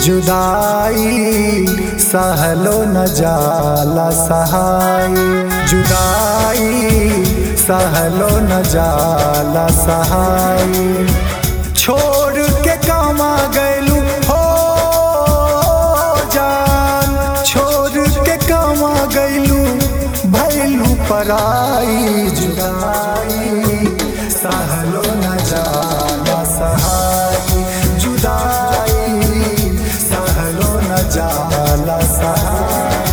जुदाई सहलो न जाला सहाय जुदाई सहलो न जाला सहाय छोड़ के कामा गैलू हो जान छोड़ के कामा गैलू भैलू पराई जुदाई सहलो न जाला सहाय जुदाई सहलो न जाला सहाय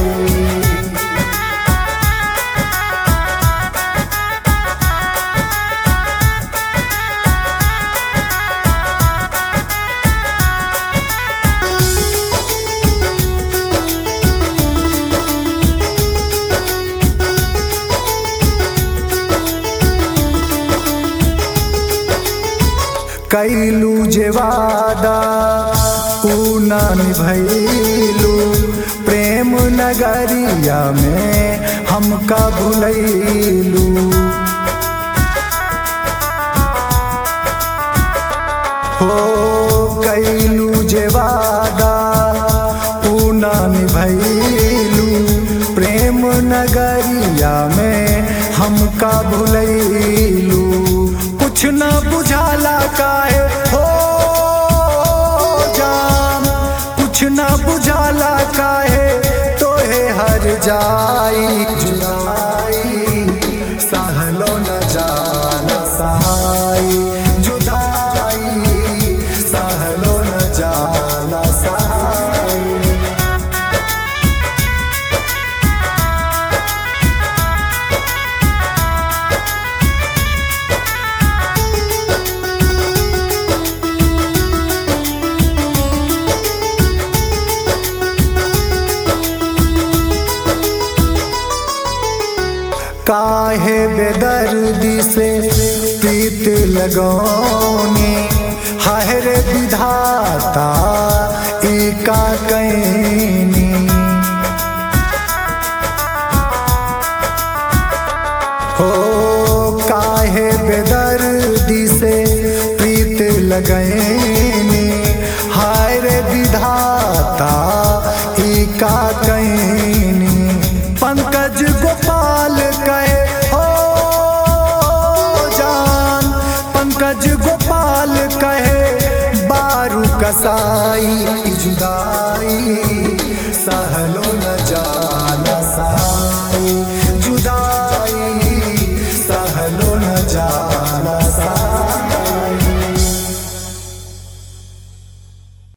कैलू जे वादा ऊ न निभैलू प्रेम नगरिया में हमका भुलैलू हो कैलू जे वादा ऊ न निभैलू प्रेम नगरिया में हमका भुलैलू कुछ न बुझाला काहे हो जान कुछ न बुझाला काहे तोहे हर जाई जुदाई सहलो न जाना सहाय जुदाई सहलो न जाना सहाय काहे बेदर्दी से प्रीत लगौनी हर विधाता एका कैनी हो काहे बेदर्दी से प्रीत लगैनी हाय विधाता एका कैनी पंकज गोपाल कहे हो जान पंकज गोपाल कहे बारू कसाई जुदाई सहलो